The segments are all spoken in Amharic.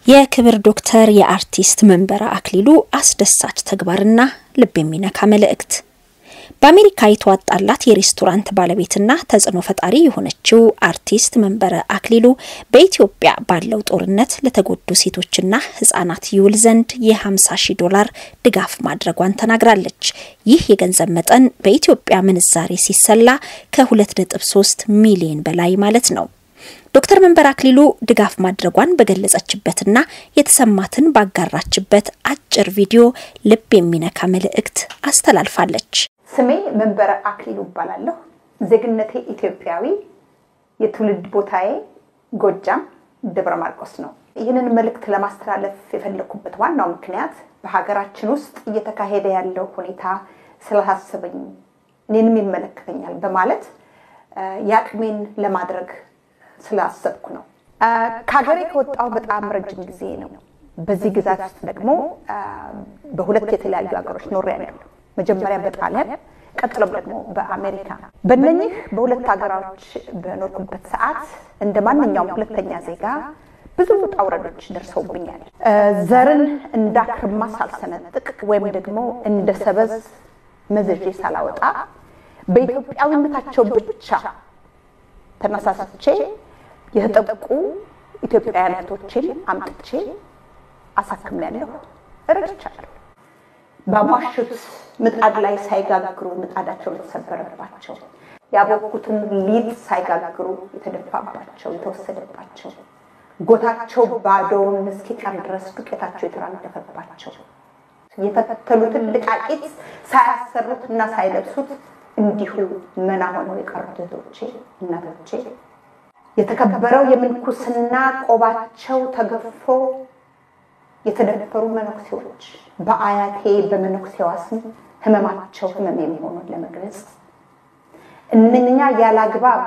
የክብር ዶክተር የአርቲስት መንበረ አክሊሉ አስደሳች ተግባርና ልብ የሚነካ መልእክት። በአሜሪካ የተዋጣላት የሬስቶራንት ባለቤትና ተጽዕኖ ፈጣሪ የሆነችው አርቲስት መንበረ አክሊሉ በኢትዮጵያ ባለው ጦርነት ለተጎዱ ሴቶችና ሕጻናት ይውል ዘንድ የ50 ሺህ ዶላር ድጋፍ ማድረጓን ተናግራለች። ይህ የገንዘብ መጠን በኢትዮጵያ ምንዛሬ ሲሰላ ከ2.3 ሚሊዮን በላይ ማለት ነው። ዶክተር መንበረ አክሊሉ ድጋፍ ማድረጓን በገለጸችበትና የተሰማትን ባጋራችበት አጭር ቪዲዮ ልብ የሚነካ መልእክት አስተላልፋለች። ስሜ መንበረ አክሊሉ እባላለሁ። ዜግነቴ ኢትዮጵያዊ፣ የትውልድ ቦታዬ ጎጃም ደብረ ማርቆስ ነው። ይህንን መልእክት ለማስተላለፍ የፈለኩበት ዋናው ምክንያት በሀገራችን ውስጥ እየተካሄደ ያለው ሁኔታ ስላሳሰበኝ እኔንም ይመለከተኛል በማለት የአቅሜን ለማድረግ ስላሰብኩ ነው። ከሀገሬ ከወጣሁ በጣም ረጅም ጊዜ ነው። በዚህ ግዛት ውስጥ ደግሞ በሁለት የተለያዩ ሀገሮች ኖሬያለሁ። መጀመሪያ በጣሊያን ቀጥሎም ደግሞ በአሜሪካ። በእነኚህ በሁለት ሀገሮች በኖርኩበት ሰዓት እንደ ማንኛውም ሁለተኛ ዜጋ ብዙ ውጣ ውረዶች ደርሰውብኛል። ዘርን እንዳክርማ ሳልሰነጥቅ ወይም ደግሞ እንደ ሰበዝ መዘዤ ሳላወጣ በኢትዮጵያዊነታቸው ብቻ ተነሳስቼ የተጠቁ ኢትዮጵያውያን እህቶችን አምጥቼ አሳክሜያለሁ፣ እረድቻለሁ። በሟሹት ምጣድ ላይ ሳይጋግሩ ምጣዳቸው የተሰበረባቸው፣ ያቦኩትን ሊጥ ሳይጋግሩ የተደፋባቸው፣ የተወሰደባቸው፣ ጎታቸው ባዶውን እስኪቀር ድረስ ዱቄታቸው የተራገፈባቸው፣ የፈተሉትን ልቃቂት ሳያሰሩት እና ሳይለብሱት እንዲሁ መና ሆነው የቀሩት እህቶቼ፣ እናቶቼ የተከበረው የምንኩስና ቆባቸው ተገፎ የተደፈሩ መነኩሴዎች በአያቴ በመነኩሴዋ ስም ህመማቸው ህመም የሚሆኑን ለመግለጽ እነኛ ያላግባብ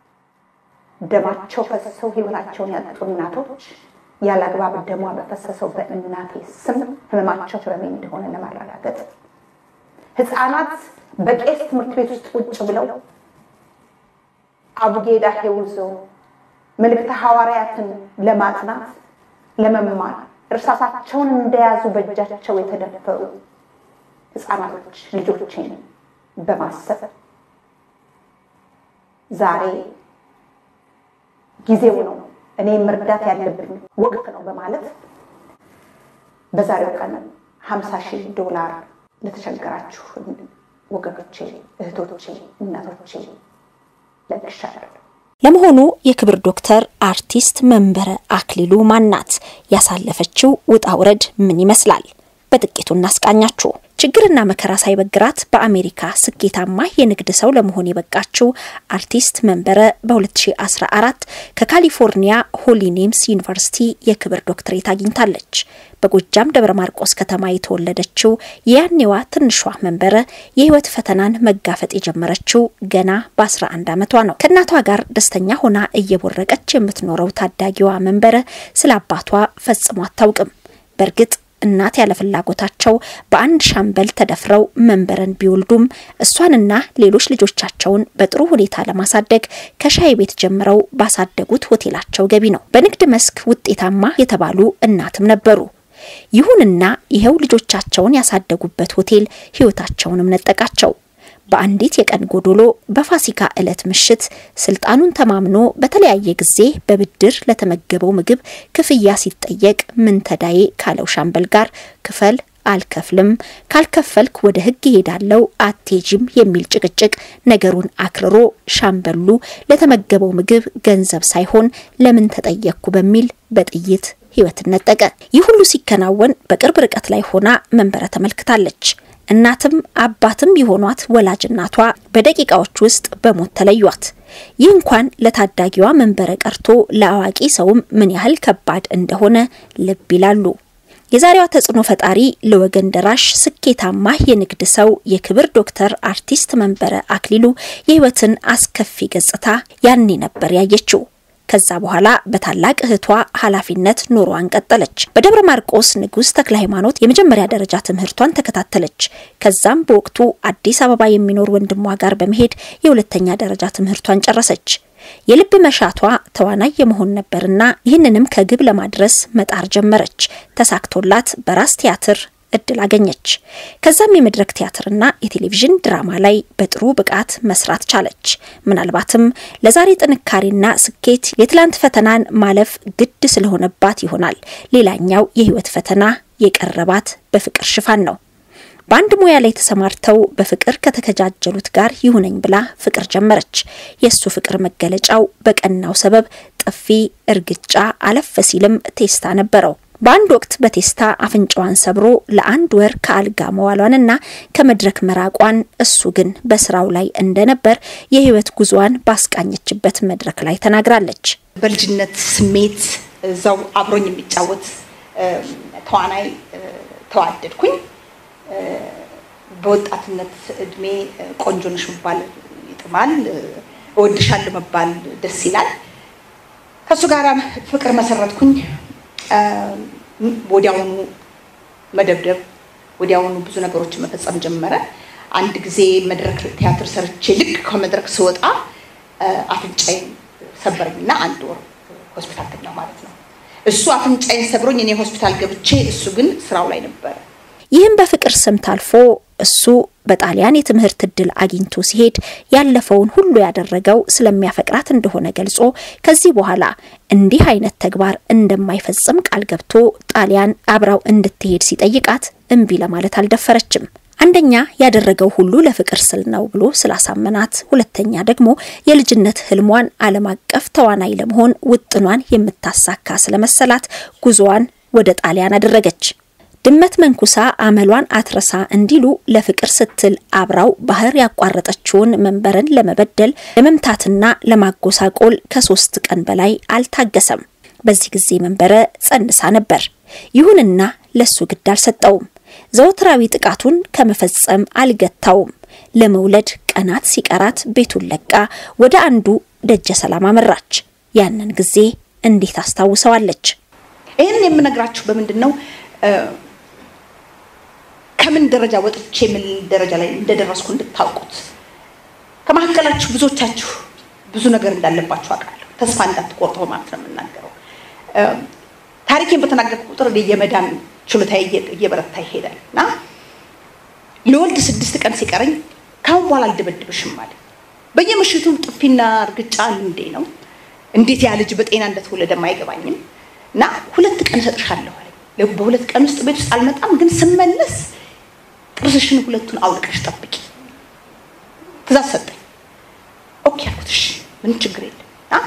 ደማቸው ፈሰው ህይወታቸውን ያጡ እናቶች ያላግባብ ደሟ በፈሰሰው በእናቴ ስም ህመማቸው ህመሜ እንደሆነ ለማረጋገጥ ህፃናት በቄስ ትምህርት ቤት ውስጥ ቁጭ ብለው አቡጌዳ ሄውዞ መልእክተ ሐዋርያትን ለማጥናት ለመማር እርሳሳቸውን እንደያዙ በእጃቸው የተደፈሩ ህፃናቶች ልጆችን በማሰብ ዛሬ ጊዜው ነው፣ እኔ መርዳት ያለብኝ ወቅት ነው በማለት በዛሬው ቀን ሀምሳ ሺህ ዶላር ለተቸገራችሁ ወገኖቼ፣ እህቶቼ፣ እናቶቼ ለግሻለሁ። ለመሆኑ የክብር ዶክተር አርቲስት መንበረ አክሊሉ ማናት? ያሳለፈችው ውጣ ውረድ ምን ይመስላል? በጥቂቱ እናስቃኛችሁ። ችግርና መከራ ሳይበግራት በአሜሪካ ስኬታማ የንግድ ሰው ለመሆን የበቃችው አርቲስት መንበረ በ2014 ከካሊፎርኒያ ሆሊ ኔምስ ዩኒቨርሲቲ የክብር ዶክትሬት አግኝታለች። በጎጃም ደብረ ማርቆስ ከተማ የተወለደችው የያኔዋ ትንሿ መንበረ የህይወት ፈተናን መጋፈጥ የጀመረችው ገና በ11 ዓመቷ ነው። ከእናቷ ጋር ደስተኛ ሆና እየቦረቀች የምትኖረው ታዳጊዋ መንበረ ስለ አባቷ ፈጽሞ አታውቅም። በእርግጥ እናት ያለ ፍላጎታቸው በአንድ ሻምበል ተደፍረው መንበረን ቢወልዱም እሷንና ሌሎች ልጆቻቸውን በጥሩ ሁኔታ ለማሳደግ ከሻይ ቤት ጀምረው ባሳደጉት ሆቴላቸው ገቢ ነው። በንግድ መስክ ውጤታማ የተባሉ እናትም ነበሩ። ይሁንና ይኸው ልጆቻቸውን ያሳደጉበት ሆቴል ህይወታቸውንም ነጠቃቸው። በአንዲት የቀን ጎዶሎ በፋሲካ ዕለት ምሽት ስልጣኑን ተማምኖ በተለያየ ጊዜ በብድር ለተመገበው ምግብ ክፍያ ሲጠየቅ ምን ተዳዬ ካለው ሻምበል ጋር ክፈል አልከፍልም፣ ካልከፈልክ ወደ ህግ ይሄዳለው፣ አቴጂም የሚል ጭቅጭቅ ነገሩን አክርሮ ሻምበሉ ለተመገበው ምግብ ገንዘብ ሳይሆን ለምን ተጠየቅኩ በሚል በጥይት ህይወትን ነጠቀ። ይህ ሁሉ ሲከናወን በቅርብ ርቀት ላይ ሆና መንበረ ተመልክታለች። እናትም አባትም የሆኗት ወላጅ እናቷ በደቂቃዎች ውስጥ በሞት ተለዩት። ይህ እንኳን ለታዳጊዋ መንበረ ቀርቶ ለአዋቂ ሰውም ምን ያህል ከባድ እንደሆነ ልብ ይላሉ። የዛሬዋ ተጽዕኖ ፈጣሪ ለወገን ደራሽ ስኬታማ የንግድ ሰው የክብር ዶክተር አርቲስት መንበረ አክሊሉ የህይወትን አስከፊ ገጽታ ያኔ ነበር ያየችው። ከዛ በኋላ በታላቅ እህቷ ኃላፊነት ኑሯን ቀጠለች። በደብረ ማርቆስ ንጉሥ ተክለ ሃይማኖት የመጀመሪያ ደረጃ ትምህርቷን ተከታተለች። ከዛም በወቅቱ አዲስ አበባ የሚኖር ወንድሟ ጋር በመሄድ የሁለተኛ ደረጃ ትምህርቷን ጨረሰች። የልብ መሻቷ ተዋናይ የመሆን ነበርና ይህንንም ከግብ ለማድረስ መጣር ጀመረች። ተሳክቶላት በራስ ቲያትር እድል አገኘች። ከዛም የመድረክ ቲያትርና የቴሌቪዥን ድራማ ላይ በጥሩ ብቃት መስራት ቻለች። ምናልባትም ለዛሬ ጥንካሬና ስኬት የትላንት ፈተናን ማለፍ ግድ ስለሆነባት ይሆናል ሌላኛው የህይወት ፈተና የቀረባት በፍቅር ሽፋን ነው። በአንድ ሙያ ላይ ተሰማርተው በፍቅር ከተከጃጀሉት ጋር ይሁነኝ ብላ ፍቅር ጀመረች። የእሱ ፍቅር መገለጫው በቀናው ሰበብ ጥፊ፣ እርግጫ፣ አለፍ ሲልም ቴስታ ነበረው። በአንድ ወቅት በቴስታ አፍንጫዋን ሰብሮ ለአንድ ወር ከአልጋ መዋሏንና ከመድረክ መራቋን እሱ ግን በስራው ላይ እንደነበር የህይወት ጉዞዋን ባስቃኘችበት መድረክ ላይ ተናግራለች። በልጅነት ስሜት እዛው አብሮኝ የሚጫወት ተዋናይ ተዋደድኩኝ። በወጣትነት እድሜ ቆንጆ ነሽ መባል ይጥማል፣ እወድሻለሁ መባል ደስ ይላል። ከእሱ ጋር ፍቅር መሰረትኩኝ። ወዲያውኑ መደብደብ፣ ወዲያውኑ ብዙ ነገሮችን መፈጸም ጀመረ። አንድ ጊዜ መድረክ ቲያትር ሰርቼ ልክ ከመድረክ ስወጣ አፍንጫዬን ሰበረኝና አንድ ወር ሆስፒታል ተኛሁ ማለት ነው። እሱ አፍንጫዬን ሰብሮኝ እኔ ሆስፒታል ገብቼ፣ እሱ ግን ስራው ላይ ነበረ። ይህም በፍቅር ስም ታልፎ እሱ በጣሊያን የትምህርት እድል አግኝቶ ሲሄድ ያለፈውን ሁሉ ያደረገው ስለሚያፈቅራት እንደሆነ ገልጾ ከዚህ በኋላ እንዲህ አይነት ተግባር እንደማይፈጽም ቃል ገብቶ ጣሊያን አብራው እንድትሄድ ሲጠይቃት እምቢ ለማለት አልደፈረችም። አንደኛ ያደረገው ሁሉ ለፍቅር ስል ነው ብሎ ስላሳመናት፣ ሁለተኛ ደግሞ የልጅነት ህልሟን ዓለም አቀፍ ተዋናይ ለመሆን ውጥኗን የምታሳካ ስለመሰላት ጉዞዋን ወደ ጣሊያን አደረገች። ድመት መንኩሳ አመሏን አትረሳ እንዲሉ ለፍቅር ስትል አብራው ባህር ያቋረጠችውን መንበርን ለመበደል ለመምታትና ለማጎሳቆል ከሶስት ቀን በላይ አልታገሰም። በዚህ ጊዜ መንበረ ጸንሳ ነበር። ይሁንና ለሱ ግድ አልሰጠውም። ዘወትራዊ ጥቃቱን ከመፈጸም አልገታውም። ለመውለድ ቀናት ሲቀራት ቤቱን ለቃ ወደ አንዱ ደጀ ሰላም አመራች። ያንን ጊዜ እንዴት አስታውሰዋለች? ይህን የምነግራችሁ በምንድን ነው ከምን ደረጃ ወጥቼ ምን ደረጃ ላይ እንደደረስኩ እንድታውቁት። ከመካከላችሁ ብዙዎቻችሁ ብዙ ነገር እንዳለባችሁ አውቃለሁ። ተስፋ እንዳትቆርጡ በማለት ነው የምናገረው። ታሪኬን በተናገርኩ ቁጥር የመዳን ችሎታ እየበረታ ይሄዳል እና ለወልድ ስድስት ቀን ሲቀረኝ ካሁን በኋላ አልደበድብሽም አለ። በየምሽቱ ጥፊና እርግጫ እንዴ ነው እንዴት ያ ልጅ በጤና እንደተወለደም አይገባኝም እና ሁለት ቀን እሰጥሻለሁ አለኝ። በሁለት ቀን ውስጥ ቤት ውስጥ አልመጣም፣ ግን ስመለስ ጥርስሽን ሁለቱን አውልቀሽ ጠብቂ ትእዛዝ ሰጠኝ። ኦኬ አልኩት። እሺ ምንም ችግር የለም።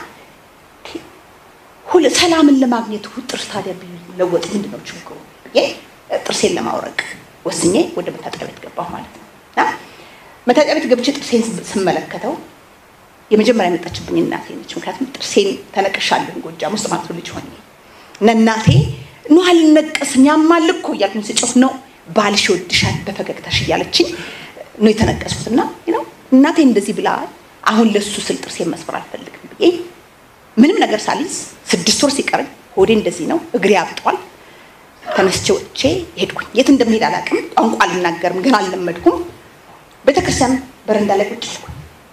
ሰላምን ለማግኘት ጥርስ ታዲያ ቢለወጥ ምንድን ነው ችግሩ ብዬ ጥርሴን ለማውረቅ ወስኜ ወደ መታጠቢያ ቤት ገባሁ ማለት ነው። እና መታጠቢያ ቤት ገብቼ ጥርሴን ስመለከተው የመጀመሪያ የመጣችብኝ እናቴ ነች። ምክንያቱም ጥርሴን ተነቅሻለሁ ጎጃም ውስጥ ማለት ነው ልጅ ሆኜ እና እናቴ ኖ አልነቀስም ያማል እኮ እያልኩኝ ስጮህ ነው ባልሽ ይወድሻል በፈገግታሽ እያለችኝ ነው የተነቀስኩት። እና ነው እናቴ እንደዚህ ብላ አሁን ለሱ ስል ጥርሴን መስበር አልፈልግም ብዬ ምንም ነገር ሳልይዝ ስድስት ወር ሲቀረኝ ሆዴ እንደዚህ ነው፣ እግሬ አብጧል። ተነስቼ ወጥቼ ሄድኩኝ። የት እንደምሄድ አላውቅም። ቋንቋ አልናገርም፣ ግን አልለመድኩም። ቤተክርስቲያን በረንዳ ላይ ቁጭ አልኩኝ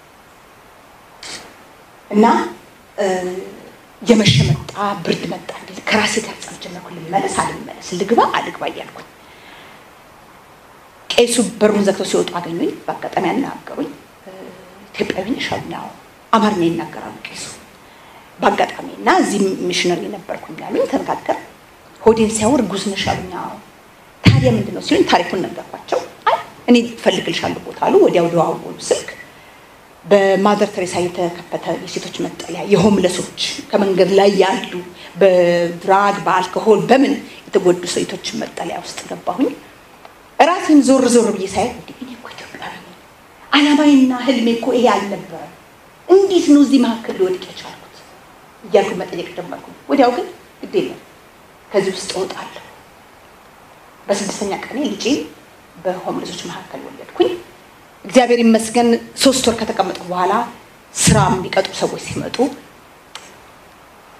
እና የመሸ መጣ፣ ብርድ መጣ። ከራሴ ጋር ጸብ ጀመርኩ። ልመለስ አልመለስ፣ ልግባ አልግባ እያልኩኝ ቄሱ በሩን ዘግተው ሲወጡ አገኙኝ። በአጋጣሚ ያናገሩኝ። ኢትዮጵያዊ ነሽ አሉኝ። አዎ። አማርኛ ይናገራሉ ቄሱ በአጋጣሚ እና እዚህ ሚሽነሪ ነበርኩኝ አሉኝ። ተነጋገር ሆዴን ሲያወር እርጉዝ ነሽ አሉኝ። አዎ። ታዲያ ምንድን ነው ሲሉኝ ታሪኩን ነገርኳቸው። አይ እኔ እፈልግልሻለሁ ቦታ አሉ። ወዲያው ደዋወሉ ስልክ። በማዘር ተሬሳ የተከፈተ የሴቶች መጠለያ የሆምለሶች ከመንገድ ላይ ያሉ በድራግ በአልኮሆል በምን የተጎዱ ሴቶች መጠለያ ውስጥ ገባሁኝ። ራሴን ዞር ዞር ብዬ ሳይ እኔ እኮ ኢትዮጵያዊ ነኝ፣ አላማዬና ህልሜ እኮ ይሄ አልነበረም። እንዴት ነው እዚህ መካከል ሊወድቅ የቻልኩት እያልኩ መጠየቅ ጀመርኩ። ወዲያው ግን ግድ የለም ከዚህ ውስጥ እወጣለሁ። በስድስተኛ ቀኔ ልጄን በሆምለሶች መካከል ወለድኩኝ። እግዚአብሔር ይመስገን ሶስት ወር ከተቀመጠ በኋላ ስራ የሚቀጥሩ ሰዎች ሲመጡ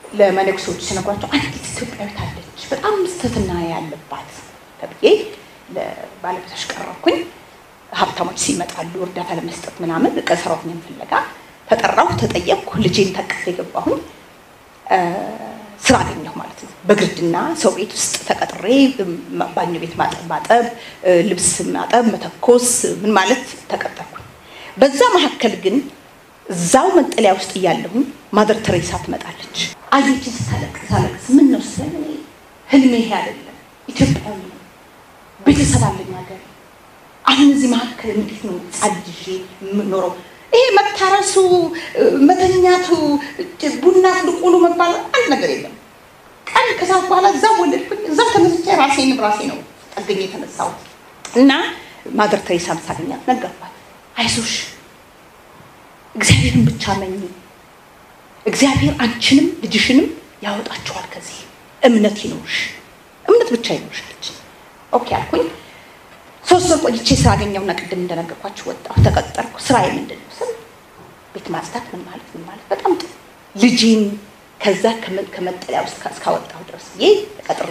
ለመነኩሴዎች ሲነግሯቸው አንዲት ኢትዮጵያዊት አለች በጣም ስተትና ያለባት ተብዬ ለባለቤቶች ቀረብኩኝ። ሀብታሞች ሲመጣሉ እርዳታ ለመስጠት ምናምን ቀሰራተኛን ፍለጋ ተጠራሁ፣ ተጠየቅኩ። ልጄን ተቅፌ የገባሁኝ ስራ አገኘሁ ማለት ነው። በግርድና ሰው ቤት ውስጥ ተቀጥሬ ባኞ ቤት ማጠብ ማጠብ፣ ልብስ ማጠብ፣ መተኮስ ምን ማለት ተቀጠርኩኝ። በዛ መካከል ግን እዛው መጠለያ ውስጥ እያለሁኝ ማደር ተሬሳ ትመጣለች። አየችን ስታለቅስ ሳለቅስ ምን ነው ስለ ህልሜ ይሄ አይደለም፣ ኢትዮጵያዊ ነው፣ ቤተሰብ አለኝ ሀገር። አሁን እዚህ መካከል እንዴት ነው ጻድዤ የምኖረው? ይሄ መታረሱ፣ መተኛቱ፣ ቡና ፍልቁሉ መባል አንድ ነገር የለም። ቀን ከሰዓት በኋላ እዛው ወለድኩኝ፣ እዛው ተነስቼ ራሴንም ራሴ ነው ጠገኝ የተነሳሁት እና ማደር ተሬሳን ሳገኛት ነገርኳት፣ አይዞሽ እግዚአብሔርን ብቻ መኝ፣ እግዚአብሔር አንቺንም ልጅሽንም ያወጣችኋል ከዚህ እምነት ይኖርሽ፣ እምነት ብቻ ይኖርሽ አለች። ኦኬ አልኩኝ። ሶስት ወር ቆይቼ ስራ አገኘሁና ቅድም እንደነገርኳችሁ ወጣሁ፣ ተቀጠርኩ። ስራዬ ምንድን ነው ስል ቤት ማጽዳት ምን ማለት ምን ማለት በጣም ጥሩ ልጄን ከዛ ከመጠለያ ውስጥ እስካወጣሁ ድረስ ብዬ ተቀጥሬ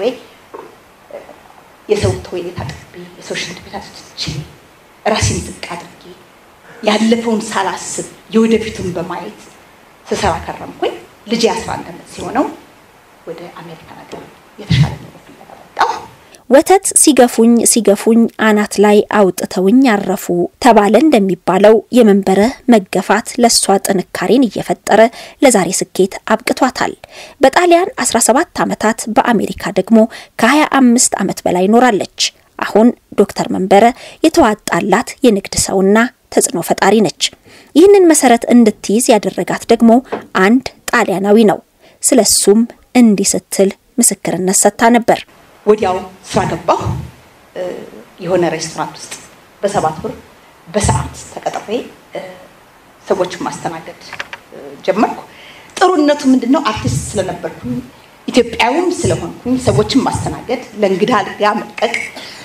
የሰው ቶይሌት አጥቤ የሰው ሽንት ቤት አስጥቼ ራሴን ዝቅ አድርጌ ያለፈውን ሳላስብ የወደፊቱን በማየት ስሰራ ከረምኩኝ። ልጄ አስራ አንድ ዓመት ሲሆነው ወደ አሜሪካ ነገር የተሻለ ኑሮ ፍለጋ ወጣሁ። ወተት ሲገፉኝ ሲገፉኝ አናት ላይ አውጥተውኝ አረፉ ተባለ እንደሚባለው የመንበረ መገፋት ለእሷ ጥንካሬን እየፈጠረ ለዛሬ ስኬት አብቅቷታል። በጣሊያን 17 ዓመታት በአሜሪካ ደግሞ ከ25 ዓመት በላይ ኖራለች። አሁን ዶክተር መንበረ የተዋጣላት የንግድ ሰውና ተጽዕኖ ፈጣሪ ነች። ይህንን መሰረት እንድትይዝ ያደረጋት ደግሞ አንድ ጣሊያናዊ ነው። ስለሱም እንዲህ ስትል ምስክርነት ሰጥታ ነበር። ወዲያው ስራ ገባሁ። የሆነ ሬስቶራንት ውስጥ በሰባት ብር በሰዓት ተቀጥሬ ሰዎችን ማስተናገድ ጀመርኩ። ጥሩነቱ ምንድን ነው? አርቲስት ስለነበርኩኝ ኢትዮጵያዊም ስለሆንኩኝ ሰዎችን ማስተናገድ፣ ለእንግዳ አልጋ መልቀቅ፣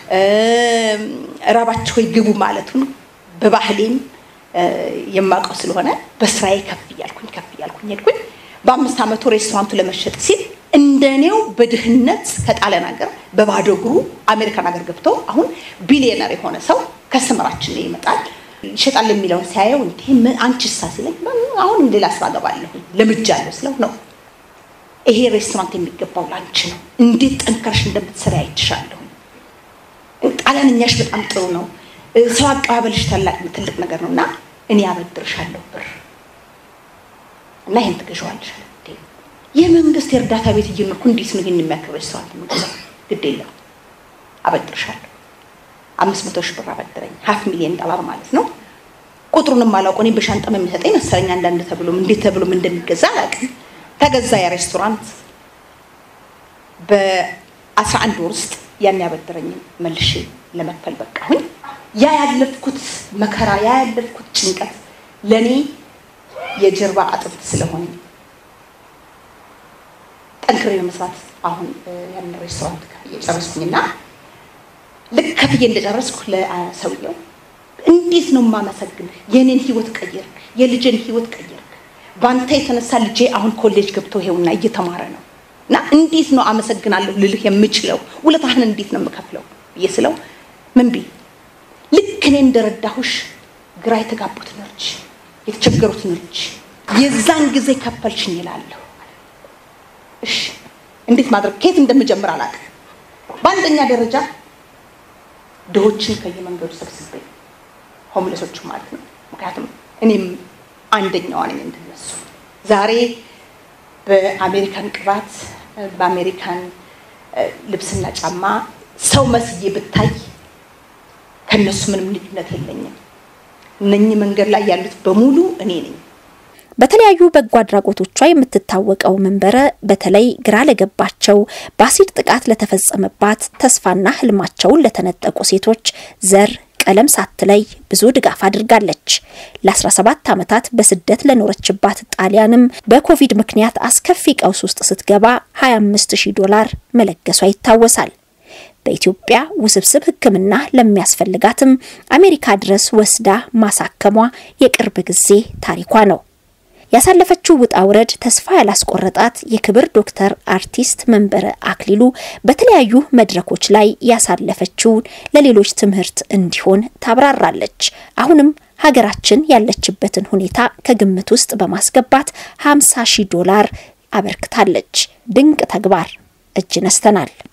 ራባቸው ግቡ ማለቱን በባህሌም የማውቀው ስለሆነ በስራዬ ከፍ እያልኩኝ ከፍ እያልኩኝ ሄድኩኝ። በአምስት ዓመቱ ሬስቶራንቱ ለመሸጥ ሲል እንደኔው በድህነት ከጣሊያን ሀገር በባዶ እግሩ አሜሪካን ሀገር ገብቶ አሁን ቢሊዮነር የሆነ ሰው ከስተመራችን ላይ ይመጣል ይሸጣል የሚለውን ሲያየው እንዲህ አንቺሳ ሲለኝ አሁን ሌላ ስራ ገባለሁ ለምጃለሁ ስለው ነው ይሄ ሬስቶራንት የሚገባው ላንቺ ነው፣ እንዴት ጠንከርሽ እንደምትሰሪ አይችሻለሁ። ጣሊያንኛሽ በጣም ጥሩ ነው፣ ሰው አቀባበልሽ ታላቅ ትልቅ ነገር ነው እና እኔ ያበድርሻለሁ ብር እና ይሄን ትገዣዋለሽ። የመንግስት የእርዳታ ቤት እየኖርኩ እንዴት ነው ይህን የሚያክል ሬስቶራንት የምገዛው? ግድ የለም አበድርሻለሁ። አምስት መቶ ሺህ ብር አበድረኝ፣ ሀፍ ሚሊዮን ዶላር ማለት ነው። ቁጥሩንም አላውቀው እኔ በሻንጣም የሚሰጠኝ መሰለኝ አንዳንድ ተብሎም እንዴት ተብሎም እንደሚገዛ አላውቅም። ተገዛ ያ ሬስቶራንት። በአስራ አንድ ወር ውስጥ ያን ያበደረኝን መልሼ ለመክፈል በቃሁኝ። ያ ያለፍኩት መከራ ያ ያለፍኩት ጭንቀት ለእኔ የጀርባ አጥንት ስለሆነ ጠንክሬ በመስራት አሁን ያን ሬስቶራንት ከፍዬ ጨረስኩኝና ልክ ከፍዬ እንደጨረስኩ ለሰውየው እንዴት ነው የማመሰግንህ? የኔን ህይወት ቀየርክ፣ የልጄን ህይወት ቀየርክ። በአንተ የተነሳ ልጄ አሁን ኮሌጅ ገብቶ ይሄውና እየተማረ ነው እና እንዴት ነው አመሰግናለሁ ልልህ የምችለው? ውለታህን እንዴት ነው የምከፍለው ብዬ ስለው ምን ቢ ልክ እኔ እንደረዳሁሽ ግራ የተጋቡትን ልጅ የተቸገሩትን ልጅ የዛን ጊዜ ከፈልሽኝ ይላለሁ። እሺ እንዴት ማድረግ ከየት እንደምጀምር አላውቅም። በአንደኛ ደረጃ ድሆችን ከየመንገዱ ሰብስቤ ሆምለሶቹ ማለት ነው። ምክንያቱም እኔም አንደኛዋ ነኝ እንደነሱ። ዛሬ በአሜሪካን ቅባት፣ በአሜሪካን ልብስና ጫማ ሰው መስዬ ብታይ ከነሱ ምንም ልዩነት የለኝም። እነኚህ መንገድ ላይ ያሉት በሙሉ እኔ ነኝ። በተለያዩ በጎ አድራጎቶቿ የምትታወቀው መንበረ በተለይ ግራ ለገባቸው በአሲድ ጥቃት ለተፈጸመባት ተስፋና ህልማቸውን ለተነጠቁ ሴቶች ዘር ቀለም ሳትለይ ብዙ ድጋፍ አድርጋለች። ለ17 ዓመታት በስደት ለኖረችባት ጣሊያንም በኮቪድ ምክንያት አስከፊ ቀውስ ውስጥ ስትገባ 25000 ዶላር መለገሷ ይታወሳል። በኢትዮጵያ ውስብስብ ሕክምና ለሚያስፈልጋትም አሜሪካ ድረስ ወስዳ ማሳከሟ የቅርብ ጊዜ ታሪኳ ነው። ያሳለፈችው ውጣ ውረድ ተስፋ ያላስቆረጣት የክብር ዶክተር አርቲስት መንበረ አክሊሉ በተለያዩ መድረኮች ላይ ያሳለፈችውን ለሌሎች ትምህርት እንዲሆን ታብራራለች። አሁንም ሀገራችን ያለችበትን ሁኔታ ከግምት ውስጥ በማስገባት 50 ሺህ ዶላር አበርክታለች። ድንቅ ተግባር እጅ ነስተናል።